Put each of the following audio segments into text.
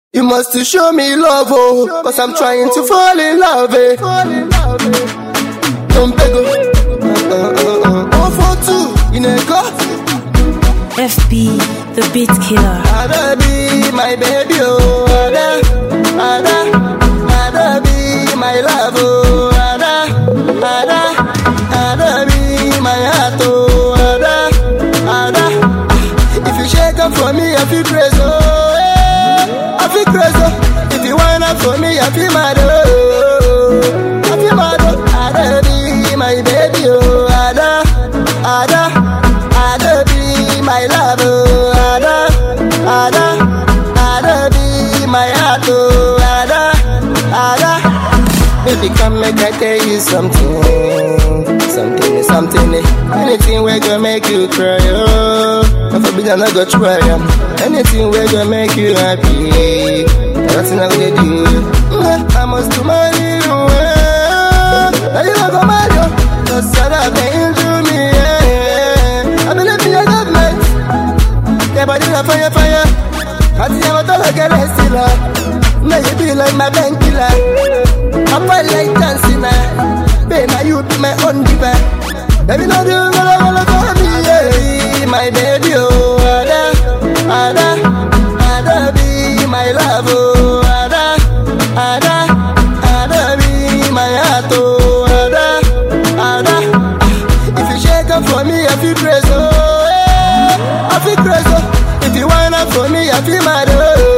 You must to show me love, oh, cause I'm trying to fall in love, eh. Don't beg, oh, uh, uh, uh, oh, for two, in a car. FB, the beat killer. Ada be my baby, oh, Ada, Ada, Ada be my love, oh, Ada, Ada, Ada be my heart, oh, Ada, Ada. If you shake up for me, I feel crazy, oh, eh, I feel crazy. oh. If you wind up for me, I feel mad, oh, I feel mad, oh, Ada be my baby, oh, Ada, Ada, Ada be my love, oh, Ada, Ada, Ada be my heart, oh, Ada, Ada. Baby, come make I tell you something, something, something. eh. Anything we gonna make you cry, oh. If I be done, I go try, um. Anything we gonna make you happy. Nothing I gonna do. Mm, I must to marry you, eh. Now you not gonna marry you. Cause I been to me, yeah. I believe in your government. Yeah, but it's a fire, fire. I think I'm a dollar girl, I still love. Now you be like my bank killer. I fight like dancing, uh. Babe, now you be my own diva. Baby, now you gonna gonna for me, yeah. My baby, oh, Ada, Ada, Ada be my love, oh, Ada, Ada, Ada be my heart, oh, Ada, Ada. If you shake up for me, I feel crazy, oh, eh. I feel crazy. oh. If you wind up for me, I feel mad,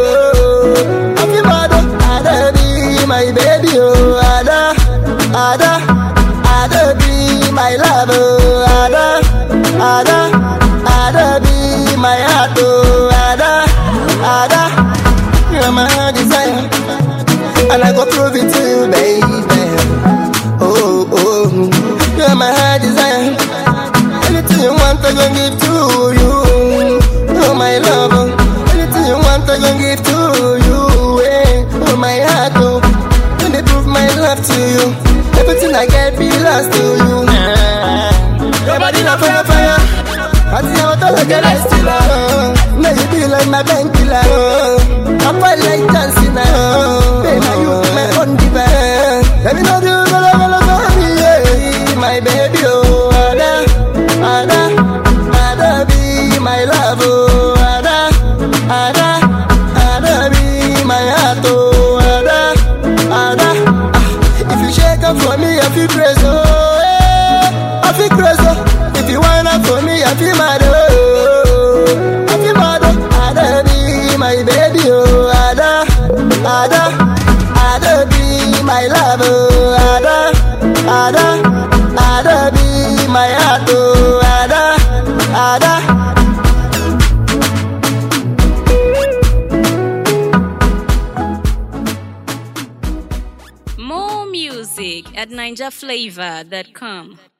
oh, I feel mad, oh. Ada be my baby, oh, Ada, Ada, Ada be my love, oh, Ada, Ada, Ada be my heart, oh, Ada, Ada. You're my desire, and I go prove it to you, baby. Oh, oh, you're my heart desire. Anything you want, I gon' give to you. Oh, my love. oh. Anything you want, I gon' give to you. Eh. Oh, my heart. Oh. When they prove my love to you, everything I get belongs to you. Your body na fire, fire. I see how tall I get, I still love. Now you be like my bank killer. Oh. I fight like dancing. Oh. Baby, now you be my own diva. Let me know you gonna gonna for me, yeah. My baby, oh, Ada, Ada, Ada be my love, oh, Ada, Ada, Ada be my heart, oh, Ada, Ada. Ah, If you shake up for me, I feel crazy, oh, eh, I feel crazy. oh. If you wind up for me, I feel mad, oh, I feel mad, oh. Ada be my baby, oh, Ada, Ada, Ada be my love, oh, Ada, Ada, Ada be my heart, oh, Ada, Ada. More music at NinjaFlavor.com.